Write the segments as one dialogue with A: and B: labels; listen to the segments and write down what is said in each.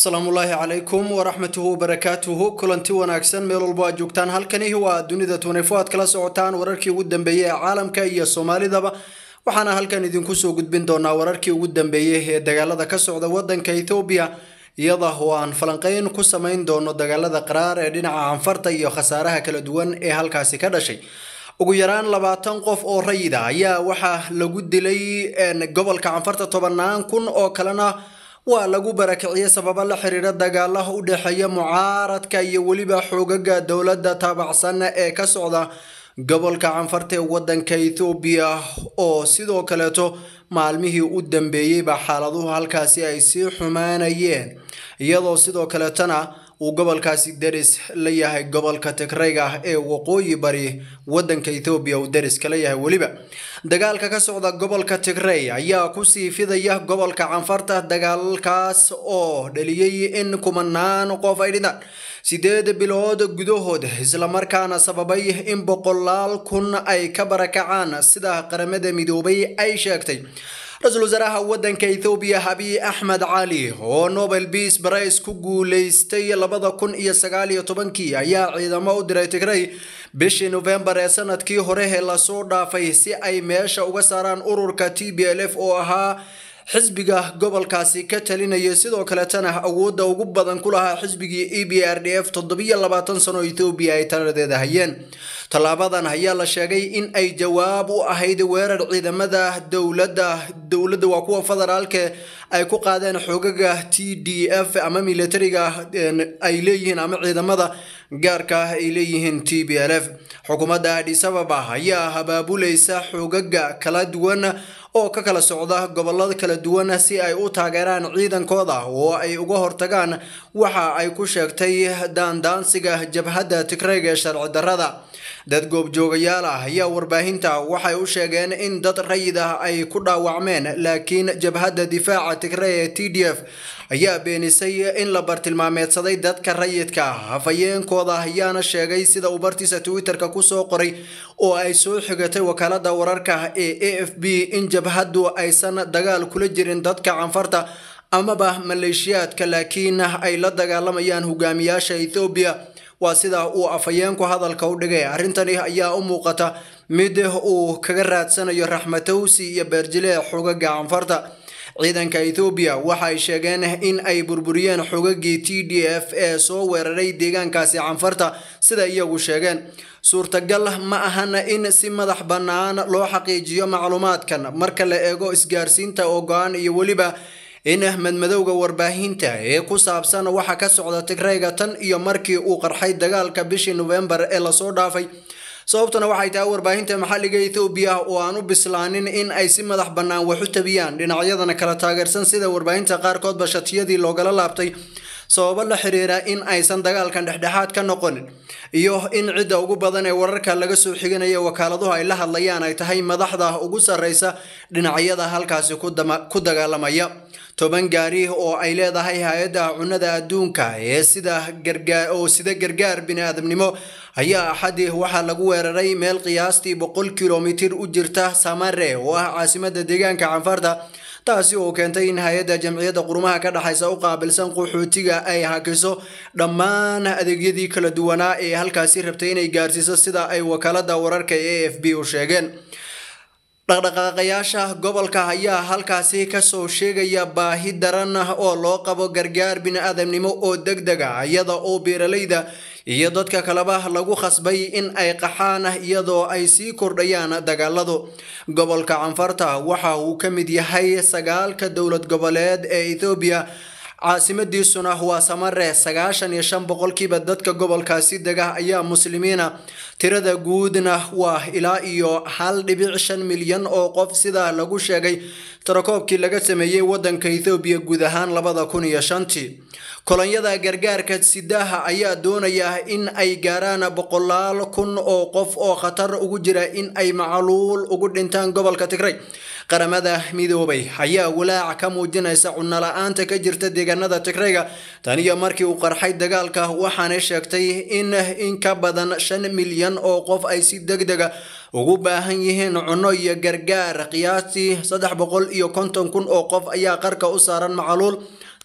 A: asalaamullaahi calaykum waraxmatuhu wabarakaatuhu kulanti wanaagsan meel walbo aad joogtaan halkani waa dunida tunefo aad kala socotaan wararkii ugu dambeeyey ee caalamka iyo soomaalidaba waxaana halkan idinku soo gudbin doonaa wararkii ugu dambeeyey ee dagaalada ka socda wadanka ethoobiya iyada oo aan falanqeyn ku samayn doono dagaalada qaraar ee dhinaca anfarta iyo khasaaraha kala duwan ee halkaasi ka dhashay ugu yaraan labaatan qof oo rayida ayaa waxaa lagu dilay gobolka canfarta tobannaan kun oo kalena waa lagu barakiciyey sababo la xiriira dagaalaha u dhexeeya mucaaradka iyo weliba xoogaga dowladda taabacsan ee ka socda gobolka canfarta ee wadanka ethoobiya oo sidoo kaleeto maalmihii u dambeeyeyba xaaladuhu halkaasi ay sii xumaanayeen iyadoo sidoo kaleetona uu gobolkaasi deris la yahay gobolka tigrayga ee waqooyi bari wadanka ethoobiya uu deris kala yahay weliba dagaalka ka socda gobolka tigray ayaa kusii fidaya gobolka canfarta dagaalkaas oo dhaliyey in kumanaan qof ay dhintaan sideed bilood gudahood islamarkaana sababay in boqolaal kun ay ka barakacaan sida qaramada midoobay ay sheegtay ra-iisul wasaaraha wadanka ethoobiya abiy axmed cali oo nobel peace prize ku guuleystay labada kun iyo sagaal iyo tobankii ayaa ciidamo u diray tigray bishii novembar ee sanadkii hore ee lasoo dhaafay si ay meesha uga saaraan ururka t b l f oo ahaa xisbiga gobolkaasi ka talinaya sidoo kaletana awoodda ugu badan ku lahaa xisbigii e b r d f toddobiyo labaatan sano ethoobiya ay taladeeda hayeen tallaabadan ayaa la sheegay in ay jawaab u ahayd weerar ciidamada dowladda dowladda waa kuwa federaalke ay ku qaadeen xoogaga t d f ama militariga ay leeyihiin ama ciidamada gaarka ah ay leeyihiin t b l f xukuumadda adis ababa ayaa habaabulaysa xoogaga kala duwan oo ka kala socda gobolada kala duwan si ay u taageeraan ciidankooda oo ay uga hortagaan waxa ay ku sheegtay daandaansiga jabhadda tigrayga ee sharci darrada dad goobjoogayaal ah ayaa warbaahinta waxay u sheegeen in dad rayid ah ay ku dhaawacmeen laakiin jabhadda difaaca tigray ee t d f ayaa beenisay in la bartilmaameedsaday dadka rayidka ah hafayeenkooda ayaana sheegay sida uu bartiisa twitter-ka kusoo qoray oo ay soo xigatay wakaalada wararka ee a f b in jabhaddu aysan dagaal kula jirin dadka canfarta amaba maleeshiyaadka laakiin ay la dagaalamayaan hogaamiyaasha ethoobiya waa sida uu afhayeenku hadalka u dhigay arrintani ayaa u muuqata mid uu kaga raadsanayo raxmatowsi iyo beerjile xogaga canfarta ciidanka ethoobiya waxa ay sheegeen in ay burburiyeen xogagii t d f ee soo weeraray deegaankaasi canfarta sida iyagu sheegeen suurtagal ma ahan in si madax bannaan loo xaqiijiyo macluumaadkan marka la eego isgaarsiinta oo go-aan iyo weliba in madmadowga warbaahinta ee ku saabsan waxa ka socda tigrayga tan iyo markii uu qarxay dagaalka bishii novembar ee lasoo dhaafay sababtuna waxay tahay warbaahinta maxalliga ethoobiya oo aan u bislaanin in ay si madax bannaan wax u tabiyaan dhinacyadana kala taageersan sida warbaahinta qaarkoodba shatiyadii loogala laabtay sababo la xiriira in aysan dagaalkan dhexdhexaad ka noqonin iyo in cidda ugu badan ee wararka laga soo xiganaya wakaaladuhu ay la hadlayaan ay tahay madaxda ugu sarreysa dhinacyada halkaasi ku dagaalamaya toban gaari oo ay leedahay hay-adda cunnada adduunka ee sida gargaar oo sida gargaar bini-aadamnimo ayaa axadii waxaa lagu weeraray meel qiyaastii boqol kilomitir u jirta samare oo ah caasimada deegaanka canfarta taasi oo keentay in hay-adda jamciyadda qurumaha ka dhexaysa u qaabilsan qaxootiga ay hakiso dhammaan adeegyadii kala duwanaa ee halkaasi rabtay inay gaarsiiso sida ay wakaalada wararka ee a f b u sheegeen dhaqdhaqaaqayaasha gobolka ayaa halkaasi kasoo sheegaya baahi daran oo loo qabo gargaar bini-aadamnimo oo deg deg ah iyada oo beeralayda iyo dadka kaleba lagu khasbay in ay qaxaan iyadoo ay sii kordhayaan dagaaladu gobolka canfarta waxa uu ka mid yahay sagaalka dowlad goboleed ee ethoobiya caasimadiisuna waa samare sagaashan iyo shan boqolkiiba dadka gobolkaasi dega ayaa muslimiina tirada guudna waa ilaa iyo hal dhibic shan milyan oo qof sida lagu sheegay tirakoobkii laga sameeyey wadanka ethoobiya guud ahaan labada kun iyo shantii kolonyada gargaarka sidaha ayaa doonaya in ay gaaraan boqolaal kun oo qof oo khatar ugu jira in ay macluul ugu dhintaan gobolka tigray qaramada midoobay ayaa walaac ka muujinaysa cunno la-aanta ka jirta deegaanada tigrayga tan iyo markii uu qarxay dagaalka waxaanay sheegtay in in ka badan shan milyan oo qof ay si deg dega ugu baahan yihiin cunno iyo gargaar qiyaastii saddex boqol iyo konton kun oo qof ayaa qarka u saaran macaluul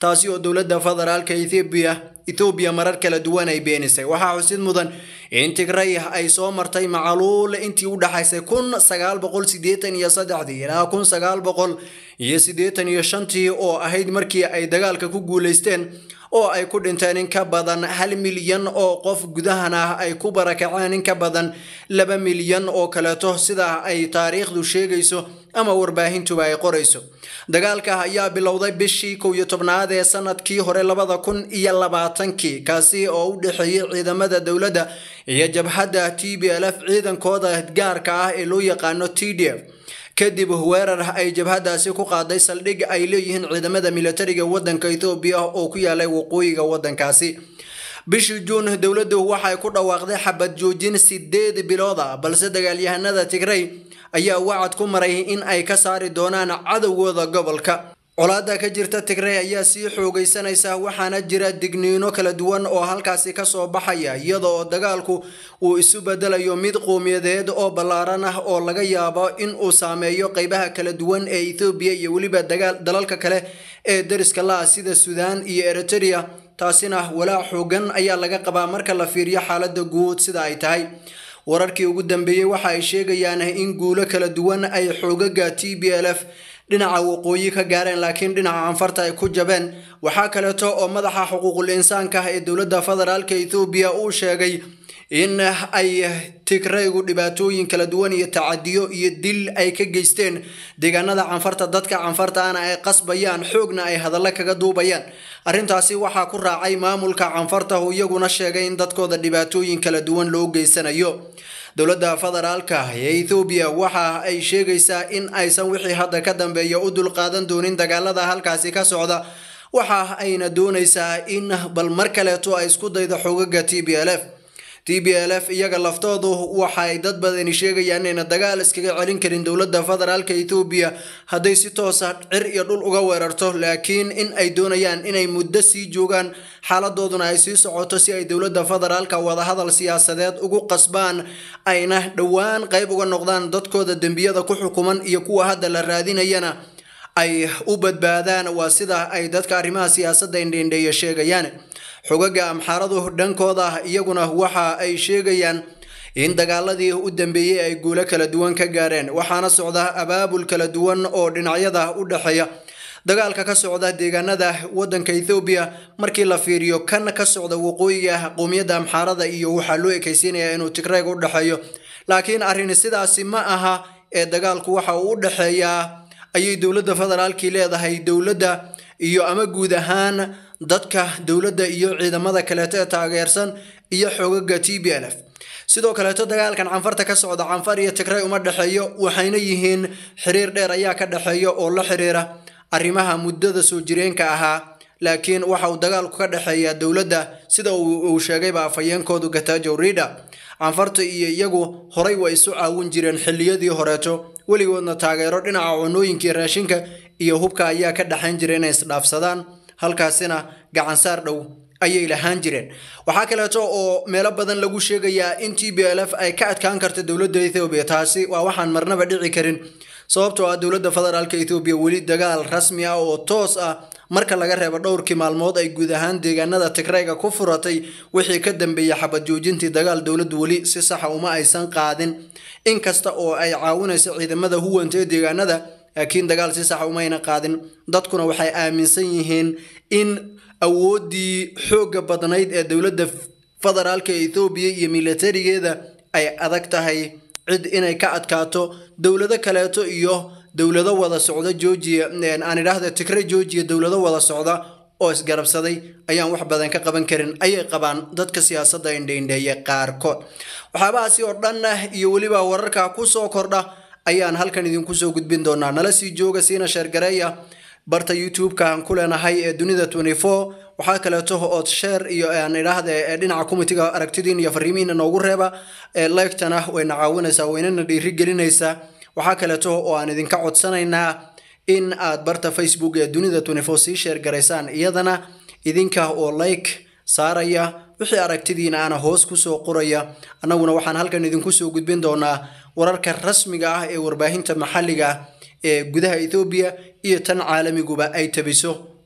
A: taasi oo dowladda federaalka ethoobiya ethoobiya marar kala duwan ay beenisay waxaa xusid mudan in tigray ay soo martay macaluul intii u dhaxaysay kun sagaal boqol sideetan iyo saddexdii ilaa kun sagaal boqol iyo siddeetan iyo shantii oo ahayd markii ay dagaalka ku guulaysteen oo ay ku dhinteen in ka badan hal milyan oo qof gudahan ah ay ku barakaceen in ka badan laba milyan oo kaleeto sida ay taariikhdu sheegayso ama warbaahintuba ay qorayso dagaalka ayaa bilowday bishii kow iyo tobnaad ee sanadkii hore labada kun iyo labaatankii kaasi oo u dhexeeyey ciidamada dowladda iyo jabhadda t b l f ciidankooda gaarka ah ee loo yaqaano t d f kadib weerar ay jabhadaasi ku qaaday saldhig ay leeyihiin ciidamada militariga wadanka ethoobiya oo ku yaalay waqooyiga wadankaasi bishii juun dowladdu waxay ku dhawaaqday xabad joojin sideed bilood ah balse dagaalyahanada tigray ayaa wacad ku maray in ay ka saari doonaan cadowgooda gobolka colaada ka jirta tigray ayaa sii xoogaysanaysa waxaana jira digniino kala duwan oo halkaasi kasoo baxaya iyada oo dagaalku uu isu bedelayo mid qowmiyadeed oo ballaaran ah oo laga yaabo in uu saameeyo qeybaha kala duwan ee ethoobiya iyo weliba dalalka kale ee dariska la-ah sida suudaan iyo eritrea taasina walaac xoogan ayaa laga qabaa marka la fiiriyo xaalada guud sida ay tahay wararkii ugu dambeeyey waxa ay sheegayaan in guulo kala duwan ay xoogaga t b l f dhinaca waqooyi ka gaareen laakiin dhinaca anfarta ay ku jabeen waxaa kaleeto oo madaxa xuquuqul insaanka ee dowladda federaalka ethoobiya uu sheegay in ay tigraygu dhibaatooyin kala duwan iyo tacadiyo iyo dil ay ka geysteen deegaanada canfarta dadka canfartaana ay qasbayaan xoogna ay hadallo kaga duubayaan arrintaasi waxaa ku raacay maamulka canfarta oo iyaguna sheegay in dadkooda dhibaatooyin kala duwan loo geysanayo dowladda federaalka ee ethoobiya waxa ay sheegaysaa in aysan wixii hadda ka dambeeya u dulqaadan doonin dagaalada halkaasi ka socda waxa ayna doonaysaa in bal mar kaleeto ay isku daydo xogaga t b l f t b l f iyaga laftoodu waxay dad badani sheegayaan inayna dagaal iskaga celin karin dowladda federaalka ethoobiya hadday si toosa cir iyo dhul uga weerarto laakiin in ay doonayaan inay muddo sii joogaan xaaladooduna ay sii socoto si ay dowladda federaalka wadahadal siyaasadeed ugu qasbaan ayna dhowaan qayb uga noqdaan dadkooda dembiyada ku xukuman iyo kuwa hadda la raadinayana ay u badbaadaan waa sida ay dadka arrimaha siyaasadda indheindheeya sheegayaan xogaga amxaaradu dhankooda iyaguna waxa ay sheegayaan in dagaaladii u dambeeyey ay guulo kala duwan ka gaareen waxaana socda abaabul kala duwan oo dhinacyada u dhexeeya dagaalka ka socda deegaanada wadanka ethoobiya markii la fiiriyo kan ka socda waqooyiga qowmiyadda amxaarada iyo waxaa loo ekaysiinayaa inuu tigrayg u dhexeeyo laakiin arrin sidaasi ma aha ee dagaalku waxa uu u dhexeeyaa ayay dowladda federaalkii leedahay dowladda iyo ama guud ahaan dadka dowladda iyo ciidamada kaleeto ee taageersan iyo xoogaga t b l f sidoo kaleeto dagaalkan canfarta ka socda canfar iyo tigray uma dhexeeyo waxayna yihiin xiriir dheer ayaa ka dhexeeya oo la xiriira arrimaha muddada soo jireenka ahaa laakiin waxa uu dagaalku ka dhexeeya dowladda sida uu sheegayba afhayeenkoodu gatajow rida canfarta iyo iyagu horay way isu caawin jireen xilliyadii horeeto weligoodna taageero dhinaca cunooyinkii raashinka iyo hubka ayaa ka dhexayn jira inay isdhaafsadaan halkaasina gacansaar dhow ayay lahaan jireen waxaa kaleeto oo meelo badan lagu sheegayaa in t b l f ay ka adkaan karta dowladda ethoobiya taasi waa waxaan marnaba dhici karin sababtoo ah dowladda federaalka ethoobiya weli dagaal rasmi ah oo toos ah marka laga reebo dhowrkii maalmood ay guud ahaan deegaanada tigrayga ku furatay wixii ka dambeeyey xabad joojintii dagaal dowladdu weli si saxa uma aysan qaadin inkasta oo ay caawinayso ciidamada huwanta ee deegaanada laakiin dagaal si saxa umayna qaadin dadkuna waxay aaminsan yihiin in awooddii xoogga badnayd ee dowladda federaalka ethoobiya iyo militarigeeda ay adag tahay cid inay ka adkaato dowlado kaleeto iyo dowlado wada socda georgia aan idhaahda tigre georgia dowlado wada socda oo isgarabsaday ayaan wax badan ka qaban karin ayay qabaan dadka siyaasadda indheindheeye qaarkood waxyaabahaasi oo dhan iyo weliba wararka kusoo kordha ayaan halkan idinku soo gudbin doonaa nala sii jooga siina sheergareeya barta youtube-ka aan ku leenahay ee dunida waxaa kaleeto ood sheer iyo aan idhaahda ee dhinaca comitiga aragtidiin iyo fariimihiina noogu reeba leegtana wayna caawinaysaa waynana dhiirigelinaysaa waxaa kaleeto oo aan idinka codsanaynaa in aad barta facebook ee dunida sii sheer garaysaan iyadana idinka oo like saaraya wixii aragtidiina ana hoos kusoo qoraya annaguna waxaan halkan idinku soo gudbin doonaa wararka rasmiga ah ee warbaahinta maxalliga ah ee gudaha ethoobiya iyo tan caalamiguba ay tabiso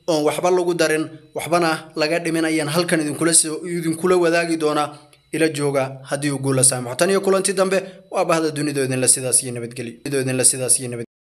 A: oon waxba lagu darin waxbana laga dhimin ayaan halkan idinkula wadaagi doonaa ila jooga haddii uu guula saamaxo tan iyo kulanti dambe waa bahda dunidoodinla sidaas iyo nabadgelyo